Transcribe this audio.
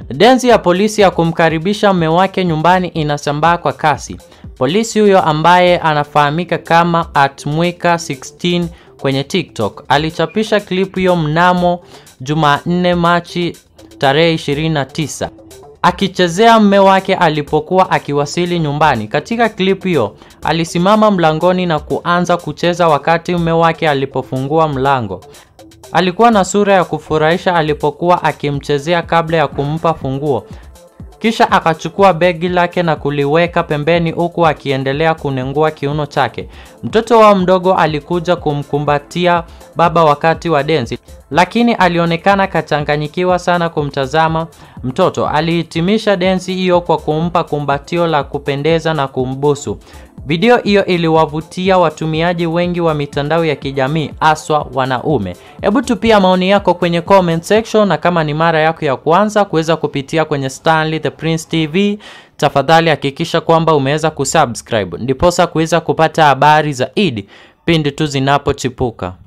Densi ya polisi ya kumkaribisha mume wake nyumbani inasambaa kwa kasi. Polisi huyo ambaye anafahamika kama @mwika16 kwenye TikTok alichapisha klipu hiyo mnamo Jumanne Machi tarehe 29 akichezea mume wake alipokuwa akiwasili nyumbani. Katika klipu hiyo alisimama mlangoni na kuanza kucheza wakati mume wake alipofungua mlango. Alikuwa na sura ya kufurahisha alipokuwa akimchezea kabla ya kumpa funguo. Kisha akachukua begi lake na kuliweka pembeni huku akiendelea kunengua kiuno chake. Mtoto wao mdogo alikuja kumkumbatia baba wakati wa densi, lakini alionekana kachanganyikiwa sana kumtazama mtoto. Alihitimisha densi hiyo kwa kumpa kumbatio la kupendeza na kumbusu. Video hiyo iliwavutia watumiaji wengi wa mitandao ya kijamii haswa wanaume. Hebu tupia maoni yako kwenye comment section, na kama ni mara yako ya kwanza kuweza kupitia kwenye Stanley the Prince TV, tafadhali hakikisha kwamba umeweza kusubscribe ndiposa kuweza kupata habari zaidi pindi tu zinapochipuka.